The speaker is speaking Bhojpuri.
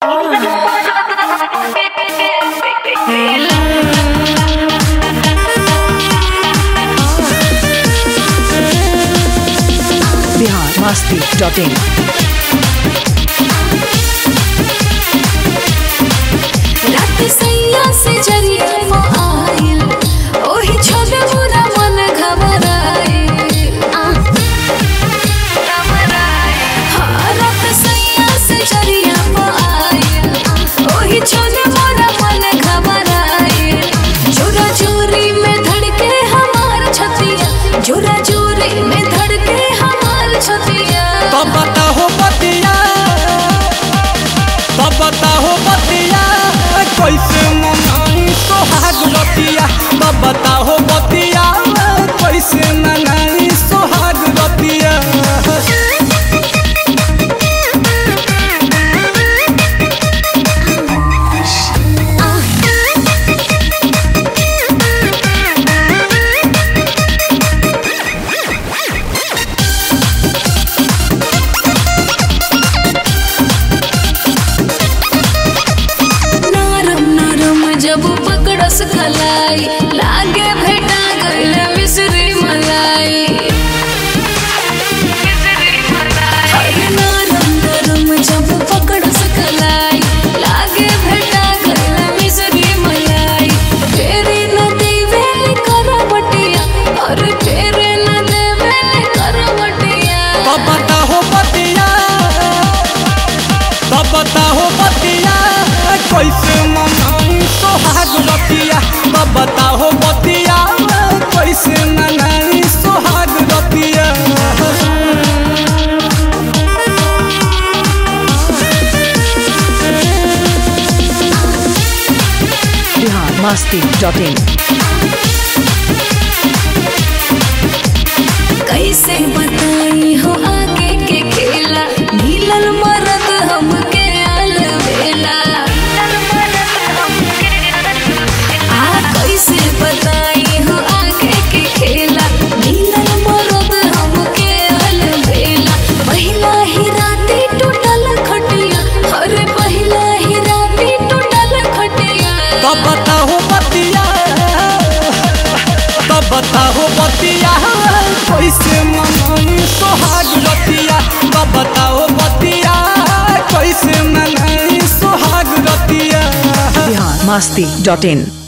बिहार मस्ती डॉट इन रात सैया से जरिया मो आइल ओही छोटे बुरा मन घबराइल हाँ, रात सैया से जरिया मो आइल ओही छोटे बुरा मन घबराइल जोरा जोरी में धड़के हमार छतिया जोरा जोरी में धड़के हमार छतिया तब बताहो बतिया तब बताहो बतिया कैसे मनाई सोहाग रतिया तब बताहो बतिया कैसे मनाई सोहाग रतिया नरम नरम जब पकड़स खलाई लागे भेटा गइल मिश्री मलाई अरे नरम नरम जब पकड़स खलाई लागे भेटा गइल मिश्री मलाई फेरे न देवे करवटिया अरे फेरे न देवे करवटिया तब बताहो बतिया तब बताहो बतिया कैसे मनाई सोहाग रतिया तब बताहो बतिया कैसे मनाई सोहाग रतिया बिहार मस्ती डॉट इन कैसे बताई हो आगे के खेला मिलल मरद हमके अलबेला आ कैसे बताई हो आगे के खेला मिलल मरद हमके अलबेला पहिला ही राती टूटल खटिया अरे पहिला ही राती टूटल खटिया तब बताहो बतिया तब बताहो बतिया कैसे मनाई सोहाग रतिया तब बताहो बतिया कैसे मनाई सोहाग रतिया बिहार मस्ती डॉट इन